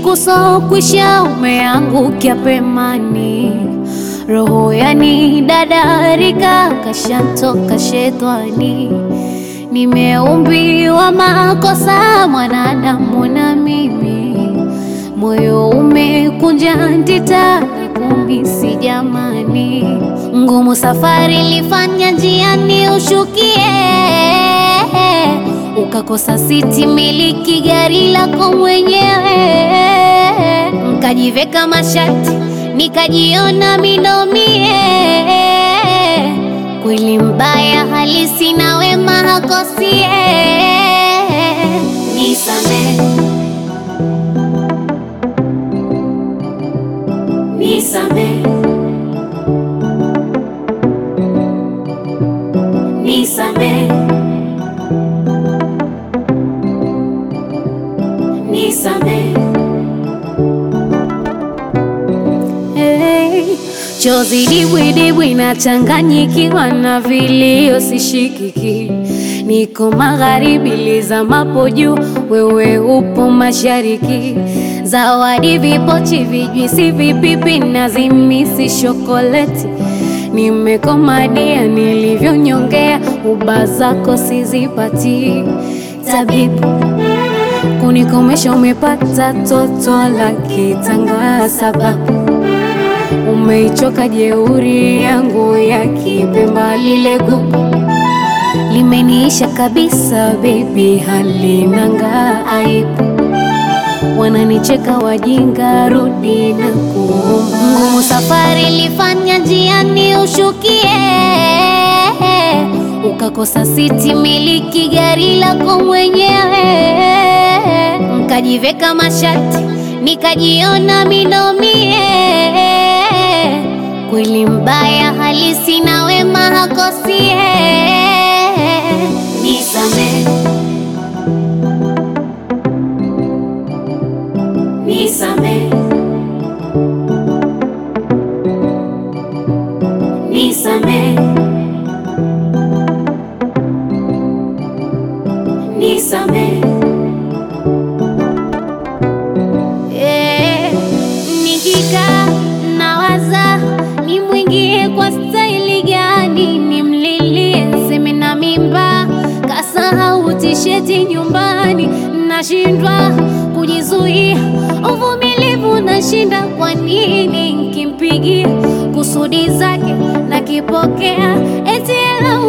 usiku so kwisha umeangukia pemani, roho yani dadarika kashantoka shetani. Nimeumbiwa makosa mwanadamu na mimi, moyo umekunja ndita kumisi jamani, ngumu safari lifanya njiani ushukie, ukakosa siti miliki gari lako mwenyewe, nkajiveka mashati nikajiona minomie, kweli mbaya halisi na wema hakosie, nisamehe Nisamehe, nisamehe, nisamehe. Hey, chozi dibwidibwi nachanganyikiwa na vilio sishikiki, niko magharibi lizamapo juu, wewe upo mashariki. Zawadi vipochi, vijwisi, vipipi na zimisi shokoleti, nimekomadia nilivyonyongea, uba zako sizipati. Tabibu kunikomesha, umepata toto la kitanga, sababu umeichoka jeuri yangu ya Kipemba, lile gugu limeniisha kabisa, baby halinanga aibu wananicheka wajinga, rudi na kuomba. Ngumu safari lifanya njiani ushukie, ukakosa siti miliki gari lako mwenyewe, nkajiveka mashati nikajiona minomie, kweli mbaya halisi na wema hakosie, nisamehe Nisamehe, nisamehe, nisamehe. Eh, nikikaa nawaza nimwingie kwa staili gani, nimlilie seme na mimba, kasahau tisheti nyumbani, nashindwa kujizuia, uvumilivu nashinda. Kwa nini nkimpigia kusudi zake nakipokea, eti ela